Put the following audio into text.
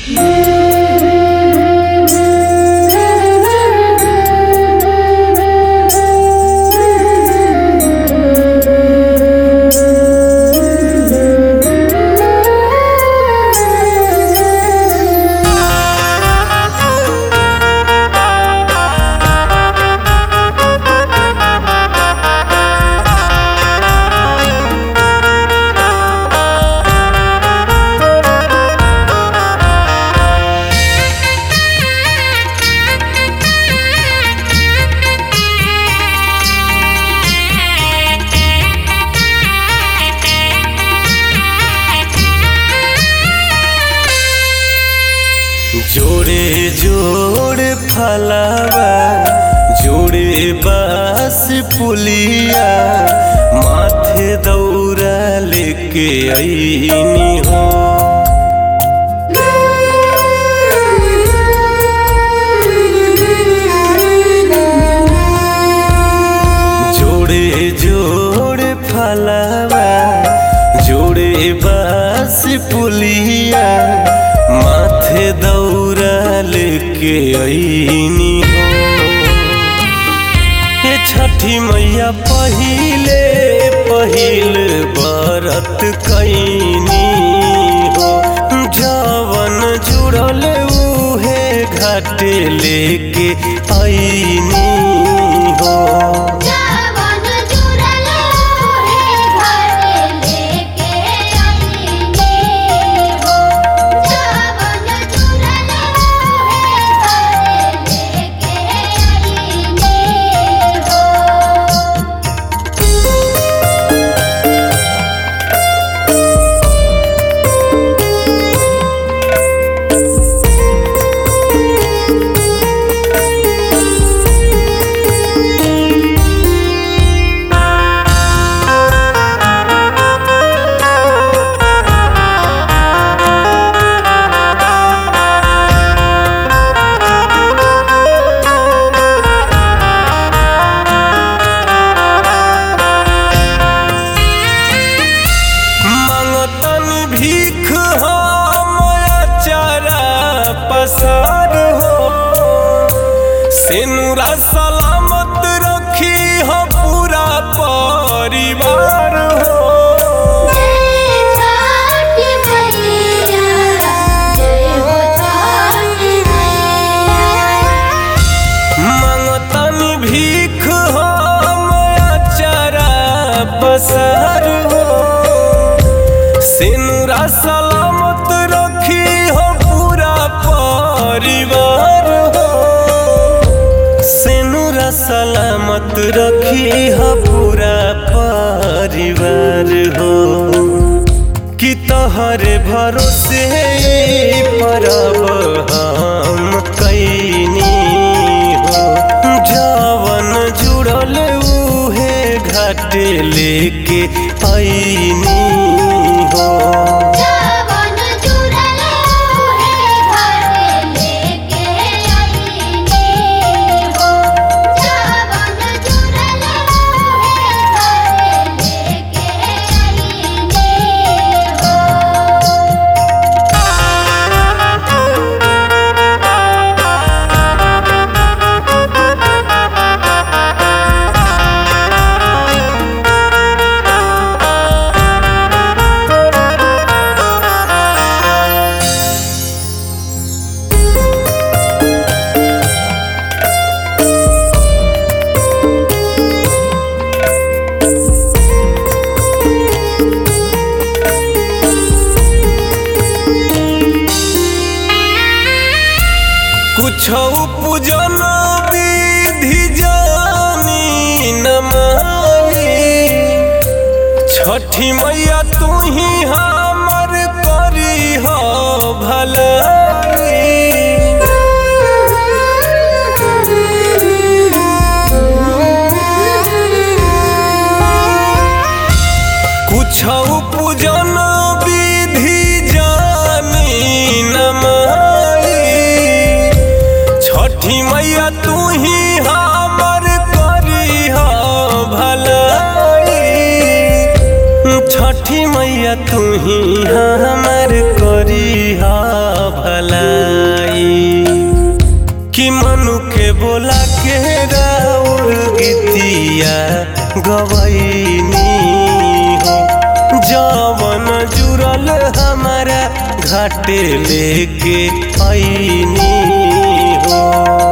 जोड़े जोड़े फलावा जोड़े बास पुलिया माथे दौरा लेके आईनी हो जोड़े जोड़े फलावा जोड़े बास पुलिया माथे दौरा लेके आईनी हो ये छठी मैया पहिले पहिल बरत कैनी हो जवन जुड़ल उहे घाटे लेके आईनी हो जवन जुड़ल है घर लेके आईनी हो जवन जुड़ल है घर लेके आईनी हो मंगतन भीख हम चारा पसार हो सेनुरा सलामत रखी हो पूरा परिवार हो जय छठी मैया जय हो छठी मैया मंगतन भीख हम चारा पसार हो सेनुरा सलामत रखी हो पूरा परिवार हो सेनुरा सलामत रखी हो पूरा परिवार हो कि तोहरे भरोसे परब हम कैनी हो जवन जुड़ल उहे घाटे लेके आईनी हो जवन जुड़ल है घर लेके आईनी हो जवन जुड़ल है घर लेके आईनी हो कुछ पूजन विधि जानी न मानी छठी मैया तू ही हमर करी हो भलाई कुछ पूजन विधि जानी न माई छठी मैया तू ही हमर करी हो भलाई छठी मैया तू ही हमर करी हो भलाई बोला के राउर गीतिया गवैनी हो जवन जुड़ल हमारा घाटे लेके ऐनी हो